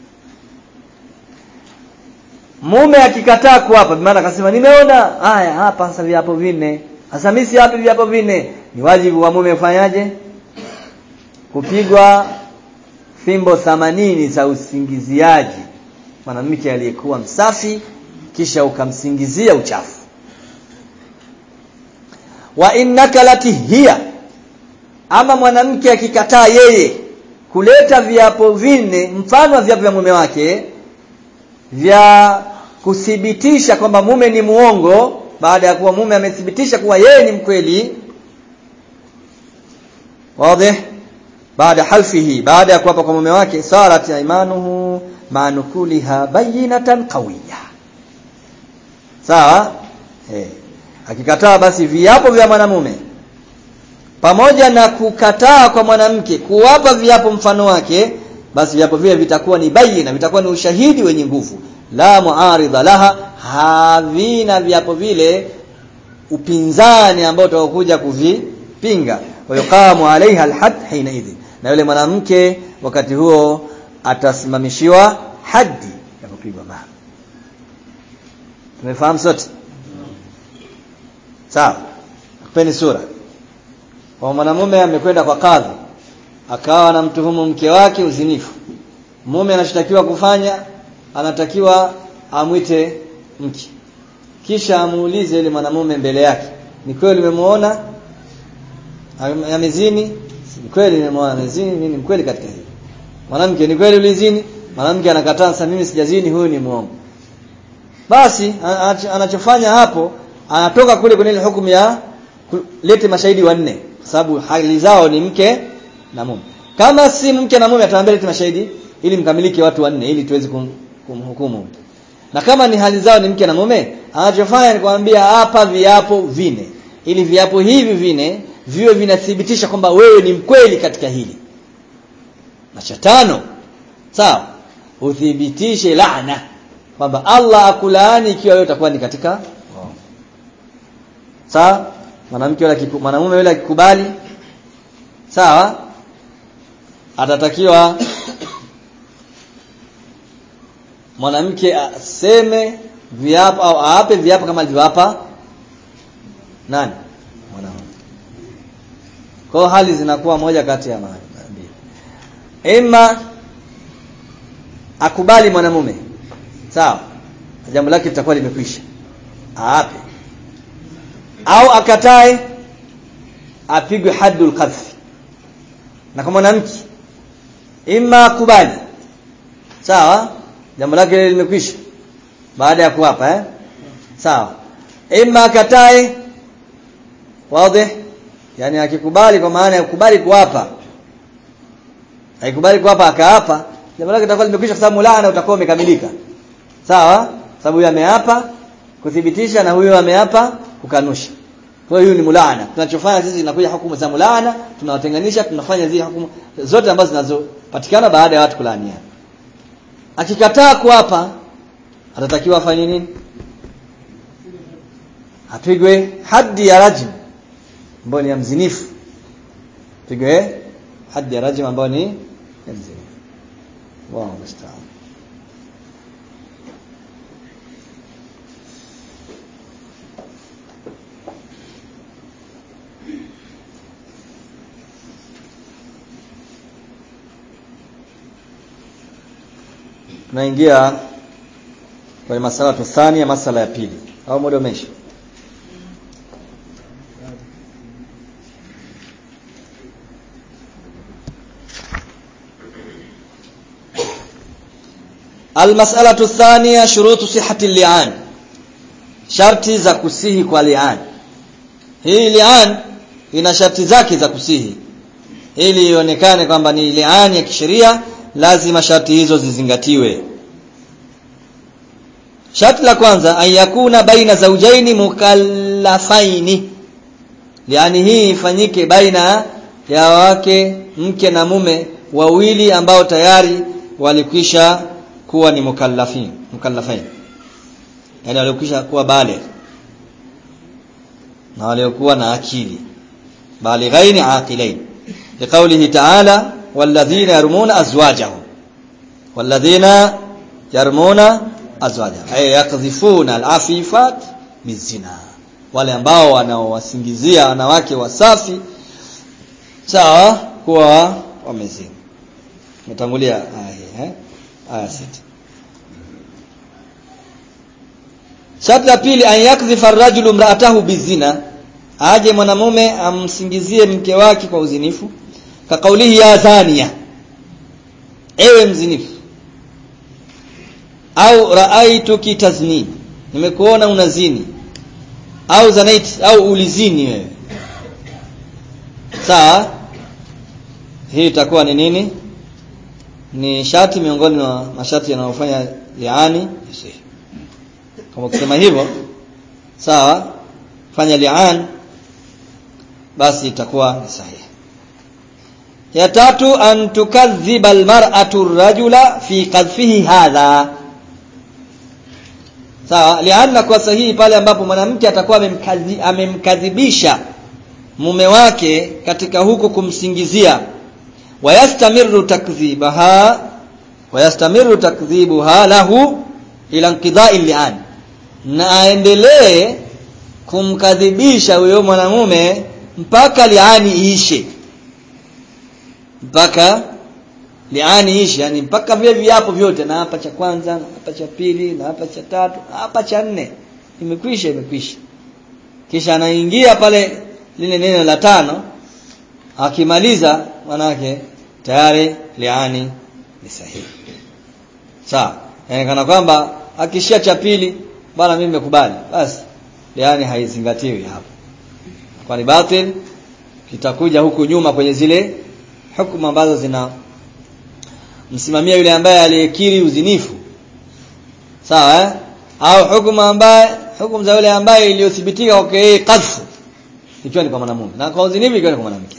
mume akikataa kuapa maana akasema nimeona haya hapa sasa viapo vinne sasa mimi si hapi viapo vinne ni wajibu wa mume kufanyaje kupigwa fimbo 80 za usingiziaji mwanamke aliyekuwa msafi kisha ukamsingizia uchafu wa innaka latihia ama mwanamke akikataa yeye kuleta viapo vinne mfano wa viapo vya mume wake vya kuthibitisha kwamba mume ni muongo baada ya kuwa mume amethibitisha kuwa yeye ni mkweli wazi baada halfihi baada ya kuapa kwa mume wake sarat imanuhu manukuliha bayinatan qawiya sawa eh akikataa basi viapo vya mwanamume pamoja na kukataa kwa mwanamke kuwapa viapo mfano wake basi viapo vile vitakuwa ni bayina vitakuwa ni ushahidi wenye nguvu la muaridha laha havina viapo vile upinzani ambao utakokuja kuvipinga wayuqamu alaiha alhad hina idhi na yule mwanamke wakati huo atasimamishiwa haddi ya kupigwa mawe tumefahamu sote sawa kupeni sura kwa mwanamume amekwenda kwa kadhi akawa anamtuhumu mke wake uzinifu mume anashtakiwa kufanya anatakiwa amwite mke kisha amuulize yule mwanamume mbele yake ni kweli umemuona amezini ni kweli nimemuona amezini mimi ni mkweli katika hili mwanamke ni kweli ulizini mwanamke anakataa sasa mimi sijazini huyu ni muongo basi anachofanya hapo anatoka kule kwenye ile hukumu ya lete mashahidi wanne kwa sababu hali zao ni mke na mume kama si mke na mume ataambia lete mashahidi ili mkamilike watu wanne ili tuweze kum, kumhukumu na kama ni hali zao ni mke na mume anachofanya ni kuambia hapa viapo vine ili viapo hivi vine viwe vinathibitisha kwamba wewe ni mkweli katika hili na cha tano sawa uthibitishe laana kwamba Allah akulaani ikiwa wewe utakuwa ni katika sawa mwanamke yule mwanamume yule akikubali sawa atatakiwa mwanamke aseme viapo au aape viapo kama alivyoapa nani mwanamume kwa hali zinakuwa moja kati ya mbili ima akubali mwanamume sawa jambo lake litakuwa limekwisha aape au akatae apigwe haddul qadhf na kama mwanamke ima akubali sawa jambo lake limekwisha baada ya kuapa eh sawa ima akatae wazi yani akikubali kwa maana ya kukubali kuapa haikubali kuapa akaapa jambo lake litakuwa limekwisha kwa sababu laana utakuwa umekamilika sawa sababu huyo ameapa kuthibitisha na huyo ameapa kukanusha kwa hiyo ni mulaana tunachofanya sisi inakuja hukumu za mulaana tunawatenganisha tunafanya zile hukumu zote ambazo zinazopatikana baada ya watu kulaaniana akikataa kuapa atatakiwa afanye nini apigwe haddi ya rajm ambayo ni ya mzinifu pigwe haddi ya rajm ambayo ni ya mzinifu Allahu musta'an tunaingia kwenye masala tuthania masala ya pili au muda umeisha المسألة الثانية شروط صحة اللعان sharti za kusihi kwa lian hii lian ina sharti zake za kusihi ili ionekane kwamba ni lian ya kisheria lazima sharti hizo zizingatiwe sharti la kwanza ayakuna baina zaujaini mukallafaini yani hii ifanyike baina ya wake mke na mume wawili ambao tayari walikwisha kuwa ni mukallafin mukallafain yani walikwisha kuwa baligh na waliokuwa na akili balighaini aqilain liqaulihi ta'ala walladhina yarmuna azwajahum walladhina yarmuna azwajahum ay yakdhifuna alafifat bizina wale ambao wanaowasingizia wanawake wasafi sawa kuwa wamezini metangulia aya eh aya sita Sharti la pili an yakdhifa ar-rajulu imra'atahu bizina aje mwanamume amsingizie mke wake kwa uzinifu ka kaulihi ya thania ewe mzinifu au ra'aituki tazni nimekuona unazini au zanaiti au ulizini wewe sawa hii itakuwa ni nini ni shati miongoni mwa mashati yanayofanya liani yasihi kama kusema hivyo sawa fanya li'an basi itakuwa ni sahihi ya tatu an tukadhiba almar'atu ar-rajula fi qadfihi hadha sawa li'anna kwa sahihi pale ambapo mwanamke atakuwa amemkazi, amemkadhibisha mume wake katika huko kumsingizia wayastamiru takdhibaha wayastamiru takdhibuha lahu ila inqidha'i li'an na aendelee kumkadhibisha huyo mwanamume mpaka liani iishe mpaka liani iishe yani mpaka vile viapo vyote na hapa cha kwanza na hapa cha pili na hapa cha tatu na hapa cha nne imekwisha imekwisha kisha anaingia pale lile neno la tano akimaliza manake tayari liani ni sahihi sawa yani kana kwamba akishia cha pili bana mimi nimekubali basi yani haizingatiwi hapo kwani batil kitakuja huku nyuma kwenye zile hukumu ambazo zina msimamia yule ambaye aliyekiri uzinifu sawa eh? au hukumu ambaye hukumu za yule ambaye iliyothibitika kwake yeye kadfu ikiwa ni kwa mwanamume na kwa uzinifu ikiwa ni kwa mwanamke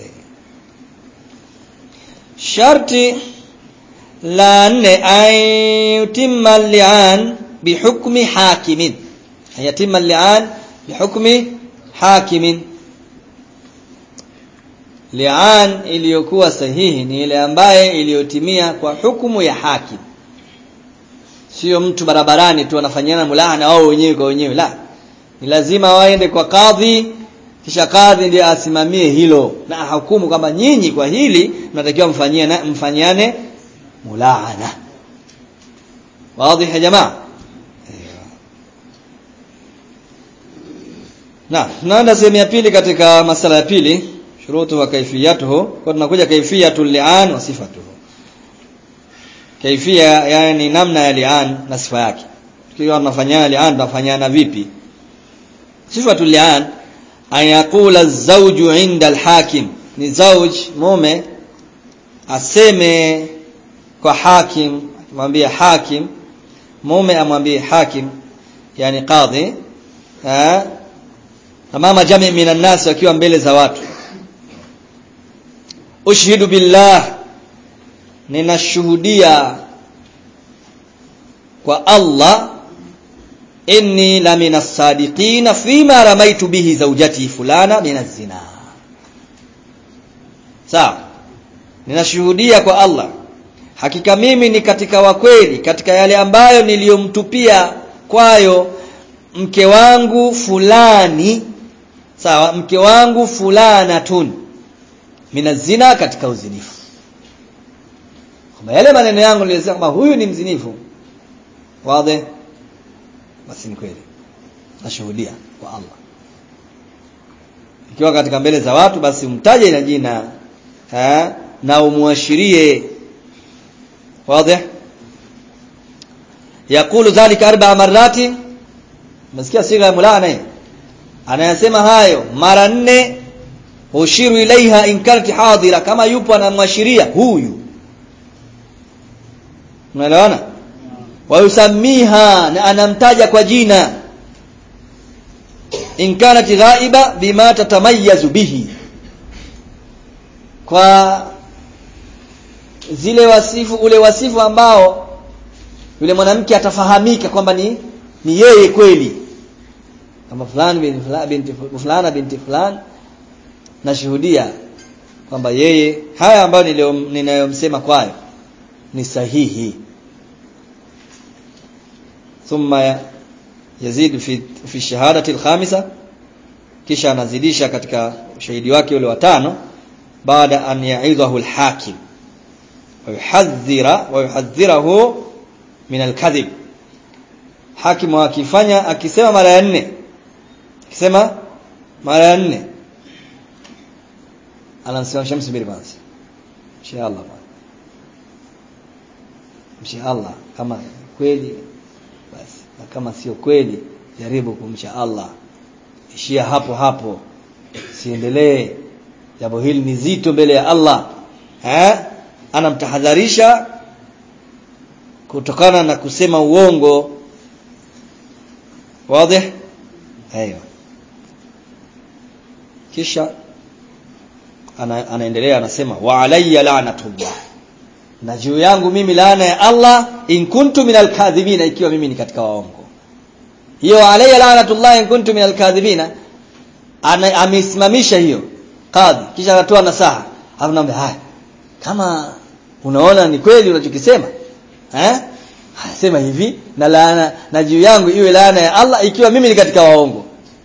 sharti la nne ayutimma li'an bihukmi hakimin yatimma li'an bihukmi hakimin li'an iliyokuwa sahihi ni ile ambaye iliyotimia kwa hukumu ya hakim sio mtu barabarani tu anafanyana mulahana wao wenyewe kwa wenyewe la ni lazima waende kwa kadhi kisha kadhi ndiye asimamie hilo na hukumu kwamba nyinyi kwa hili mnatakiwa mfanyie mfanyiane mulahana wazi ya jamaa na tunaenda sehemu ya pili katika masala ya pili shurutu wa kaifiyatuhu kwa tunakuja kaifiyatul li'an wa sifatuhu kaifia yani namna ya li'an na sifa yake tukiwa tunafanyana li'an tunafanyana vipi sifatul li'an an yaqula az-zawju 'inda al-hakim ni zawj mume aseme kwa hakim mwambie hakim mume amwambie hakim yani qadhi eh amama jami minan nas wakiwa mbele za watu ushhidu billah ninashuhudia kwa Allah inni la minas sadiqina fima ramaitu bihi zawjati fulana minaz zina sawa ninashuhudia kwa Allah hakika mimi ni katika wakweli katika yale ambayo niliyomtupia kwayo mke wangu fulani sawa mke wangu fulana tun minazina katika uzinifu kwamba yale maneno yangu nilisema kwamba huyu ni mzinifu wazi basi ni kweli nashuhudia kwa Allah ikiwa katika mbele za watu basi umtaje na jina ha? na umuashirie wazi yakulu dhalika arba'a marrati msikia siga ya mulana anayasema hayo mara nne ushiru ilaiha in kanat hadira kama yupo anamwashiria huyu unaelewana wayusamiha na anamtaja kwa jina in kanat ghaiba bima tatamayazu bihi kwa zile wasifu ule wasifu ambao yule mwanamke atafahamika kwamba ni ni yeye kweli kama fulani binti fulani binti fulana binti fulani nashuhudia kwamba yeye haya ambayo ninayomsema kwayo ni sahihi thumma yazid fi fi shahadati alkhamisa kisha anazidisha katika ushahidi wake ule wa tano baada an ya'idhahu alhakim wa yuhadhira wa yuhadhirahu min alkadhib hakimu akifanya akisema mara ya nne akisema mara ya nne anamsimamisha msubiri kwanza inshallah inshallah kama kweli basi na kama sio kweli jaribu kumcha Allah ishia hapo hapo siendelee jambo hili ni zito mbele ya Allah eh anamtahadharisha kutokana na kusema uongo wazi aiyo kisha ana, anaendelea anasema wa alayya la'natullah na juu yangu mimi laana ya Allah in kuntu minal kadhibina ikiwa mimi ni katika waongo hiyo alayya la'natullah in kuntu minal kadhibina amesimamisha hiyo kadhi kisha anatoa nasaha hapo naomba haya kama unaona ni kweli unachokisema eh sema hivi na laana na juu yangu iwe laana ya Allah ikiwa mimi ni katika waongo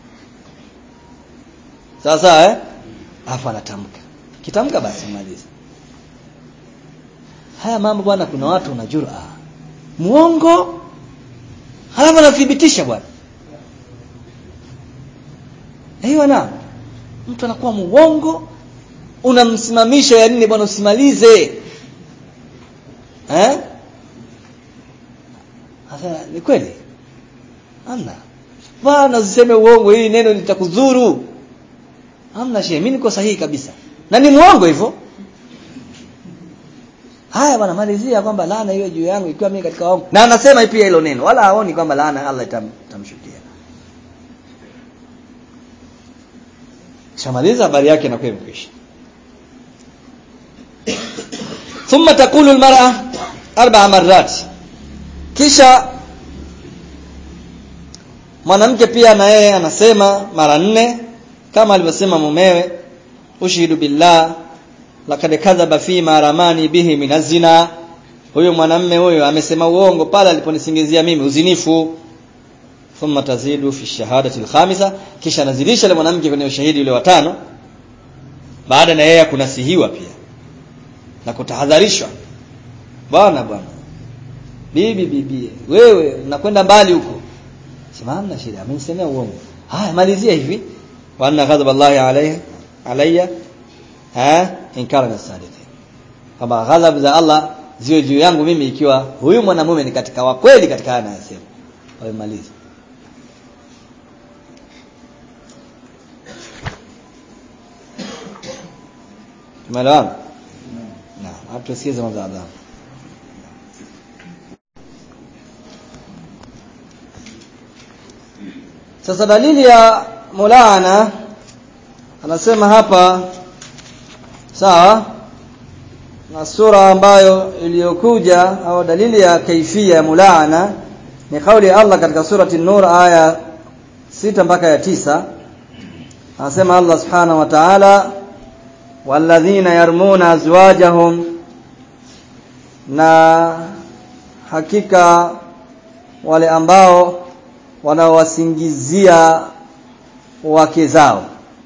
sawa sawa eh afa anatamka kitamka basi maliza haya mambo bwana kuna watu wanajura muongo halafu anathibitisha bwana hiyo na mtu anakuwa muongo unamsimamisha ya nini bwana usimalize eh Sasa ni kweli? Amna. Bwana usiseme uongo hili neno litakudhuru. Amna shehe, mimi niko sahihi kabisa. Na ni muongo hivyo. Haya bwana malizia kwamba laana hiyo juu yangu ikiwa mimi katika waongo. Na anasema pia hilo neno wala haoni kwamba laana Allah itam, itamshukia. Shamaliza habari yake na kwa imekwisha. ثم تقول المرأة أربع مرات kisha mwanamke pia na yeye anasema mara nne kama alivyosema mumewe ushhidu billah laqad kadhaba fi ma ramani bihi min zina huyo mwanamme huyo amesema uongo pale aliponisingizia mimi uzinifu thumma tazidu fi shahadati alkhamisa kisha nazilisha ile mwanamke kwenye ushahidi ule watano baada na yeye kunasihiwa pia na kutahadharishwa bwana bwana bibi bibi wewe unakwenda mbali huko sema hamna shida amenisemea uongo haya malizia hivi wa anna ghadab Allah alayhi alayya ha inkara na sadiqin kama ghadab za Allah ziwe juu yangu mimi ikiwa huyu mwanamume ni katika wa kweli katika haya anayosema wamaliza tumeelewana naam hapo tusikize mwanzo adhabu sasa dalili ya mulaana anasema hapa sawa na sura ambayo iliyokuja au dalili ya kaifia ya mulaana ni kauli ya Allah katika surati Nur aya sita mpaka ya tisa anasema Allah subhanahu wa ta'ala walladhina yarmuna azwajahum na hakika wale ambao wanaowasingizia wake zao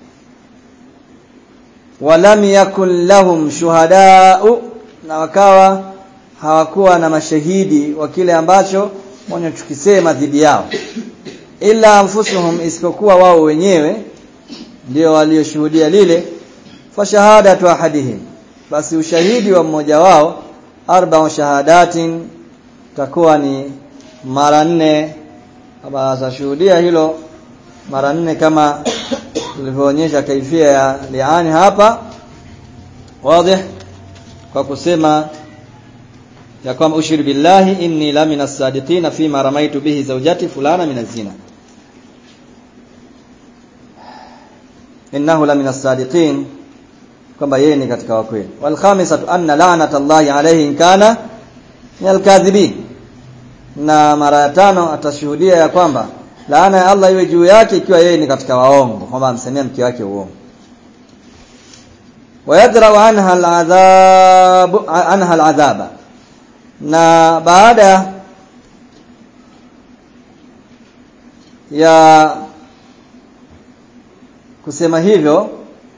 walam yakun lahum shuhadau na wakawa hawakuwa na mashahidi wa kile ambacho wanachokisema dhidi yao ila anfusuhum isipokuwa wao wenyewe ndio walioshuhudia lile fa shahadatu ahadihim basi ushahidi wa mmoja wao arba'u shahadatin takuwa ni mara nne kama atashuhudia hilo mara nne kama tulivyoonyesha kaifia ya liani hapa wazi kwa kusema ya kwamba ushhadu billahi inni la minas sadiqina fima ramaitu bihi zawjati fulana min zina innahu la minas sadiqin kwamba yeye ni katika wakweli wal khamisatu anna la'nata Allahi alayhi in kana min al-kadhibin na mara ya tano atashuhudia ya kwamba laana ya Allah iwe juu yake ikiwa yeye ni katika waongo kwamba amsemea mke wake uongo wayadra'u anha al'adhab anha al'adhaba na baada ya kusema hivyo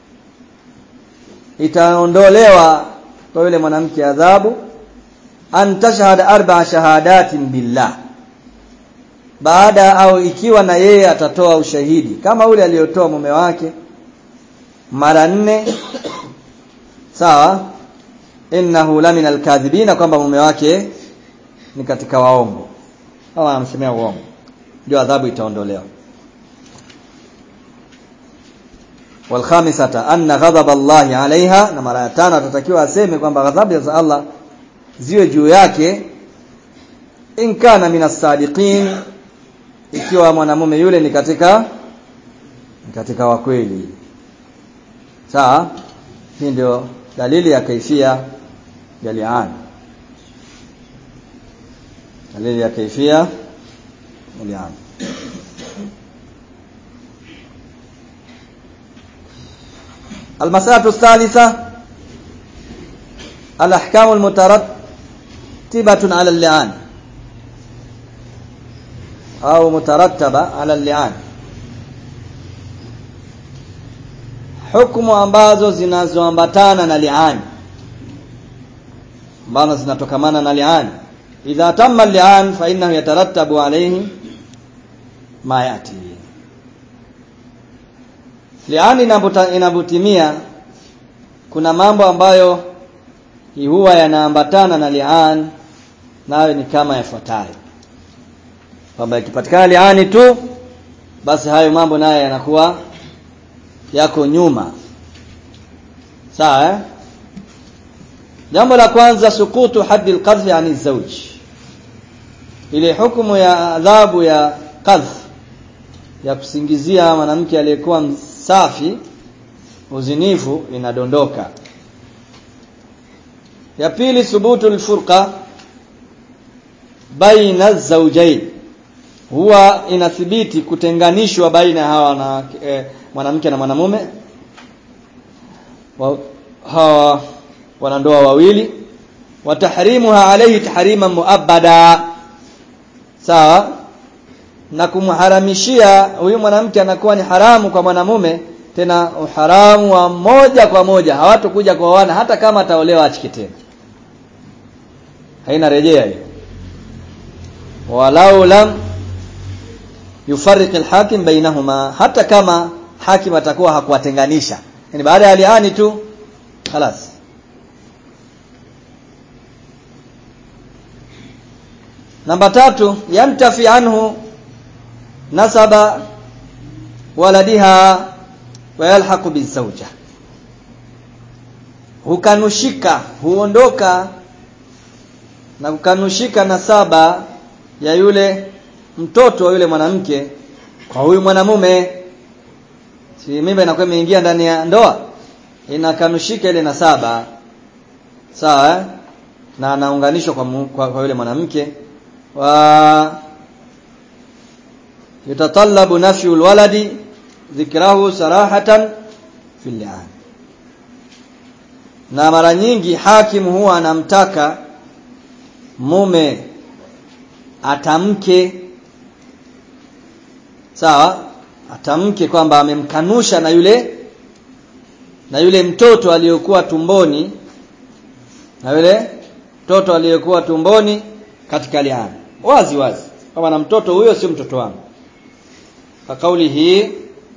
itaondolewa kwa yule mwanamke adhabu an tashhada arba'a shahadatin billah baada au ikiwa na yeye atatoa ushahidi kama ule aliyotoa mume wake mara nne sawa innahu la min alkadhibina kwamba mume wake ni katika waongo au anamsemea uongo ndio adhabu itaondolewa والخامسه ان غضب الله عليها na mara ya tano atatakiwa aseme kwamba ghadhabu za Allah ziwe juu yake in kana minas sadiqin ikiwa mwanamume yule ni katika ni katika wakweli sawa hii ndio dalili ya kaifia ya li'an dalili ya kaifia ya li'an المسألة الثالثة الأحكام المترتبة على اللعان أو مترتبة على اللعان hukumu ambazo zinazoambatana na li'an ambazo zinatokamana na li'an idha tamma li'an fa innahu yatarattabu alayhi ma yati li'an inabutimia kuna mambo ambayo huwa yanaambatana na li'an nayo ni kama yafuatayo kwamba ikipatikana li'ani tu basi hayo mambo nayo yanakuwa yako nyuma sawa eh? jambo la kwanza sukutu haddi alqadh yani zawj ile hukumu ya adhabu ya qadh ya kusingizia mwanamke aliyekuwa msafi uzinifu inadondoka ya pili thubutu alfurqa baina zawjayn huwa inathibiti kutenganishwa baina hawa na eh, mwanamke na mwanamume wa, hawa wanandoa wawili wa tahrimuha alayhi tahriman muabbada sawa na kumharamishia huyu mwanamke anakuwa ni haramu kwa mwanamume tena uharamu wa moja kwa moja hawatokuja kuoana hata kama ataolewa achiki tena haina rejea hiyo walau lam yufarriq alhakim bainahuma hata kama hakim atakuwa hakuwatenganisha yani baada ya liani tu خلاص namba tatu yantafi anhu nasaba waladiha wa yalhaqu bizawja hukanushika huondoka na kukanushika nasaba ya yule mtoto wa yule mwanamke kwa huyu mwanamume si mimba inakuwa imeingia ndani ya ndoa inakanushika ile nasaba sawa eh? na anaunganishwa kwa, mu, kwa, kwa yule mwanamke wa yatatallabu nafyu alwaladi dhikrahu sarahatan fil li'an na mara nyingi hakimu huwa anamtaka mume atamke sawa atamke kwamba amemkanusha na yule na yule mtoto aliyokuwa tumboni na yule mtoto aliyokuwa tumboni katika liana wazi wazi kama na mtoto huyo sio mtoto wangu kwa kauli hii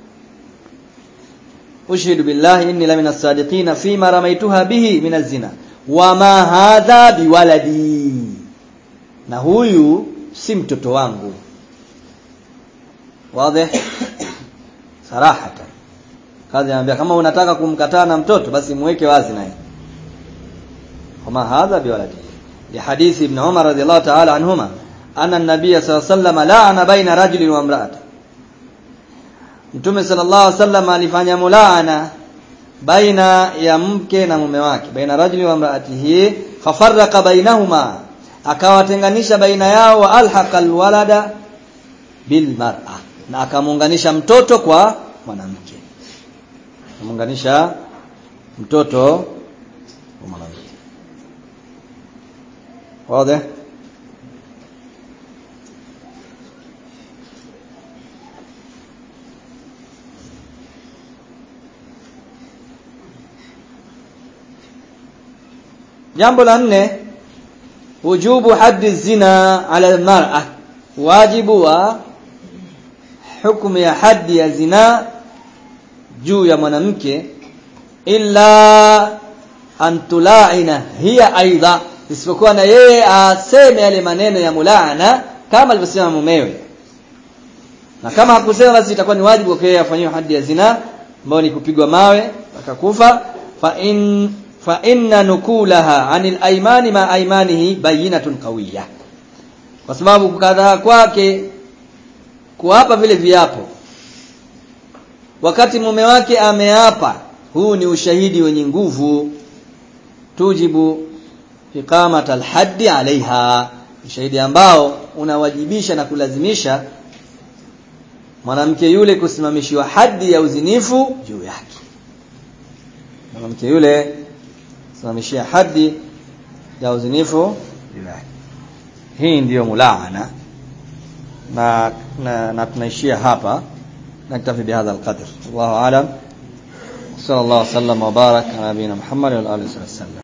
ushhidu billahi inni la minas sadiqin fima ramaituha bihi minaz zina wama hadha biwaladi na huyu si mtoto wangu wazi sarahatan kazi anambia kama unataka kumkataa na mtoto basi muweke wazi naye wama hadha biwaladi ya hadithi ibn Umar radhiallahu ta'ala anhuma anna an-nabiy sallallahu alayhi wasallam la'ana baina rajulin wa imra'atin Mtume sallallahu alaihi wasallam alifanya mulaana baina ya mke na mume wake baina rajuli wa imraatihi fafarraqa bainahuma akawatenganisha baina yao wa alhaqa alwalada bil mar'a na akamuunganisha mtoto kwa mwanamke akamuunganisha mtoto kwa mwanamke wazi jambo la nne wujubu haddi zina ala almar'a wajibu wa hukumu ya haddi ya zina juu ya mwanamke illa an tulaina hiya aidha isipokuwa na yeye aseme yale maneno ya mulaana kama alivyosema mumewe na kama hakusema basi itakuwa ni wajibu kwa yeye afanyiwe haddi ya zina ambayo ni kupigwa mawe akakufa fa in fa inna nukulaha anil aymani ma aymanihi bayinatun qawiyya kwa sababu kukadhaa kwake kuapa vile viapo wakati mume wake ameapa huu ni ushahidi wenye nguvu tujibu iqamat alhaddi alaiha ushahidi ambao unawajibisha na kulazimisha mwanamke yule kusimamishiwa haddi ya uzinifu juu yake mwanamke yule simamishia haddi ya uzinifu juu yake hii ndiyo mulaana na, na, na tunaishia hapa naktafi bihadha alqadr wallahu alam صلى الله وسلم وبارك على نبينا محمد وعلى اله وصحبه وسلم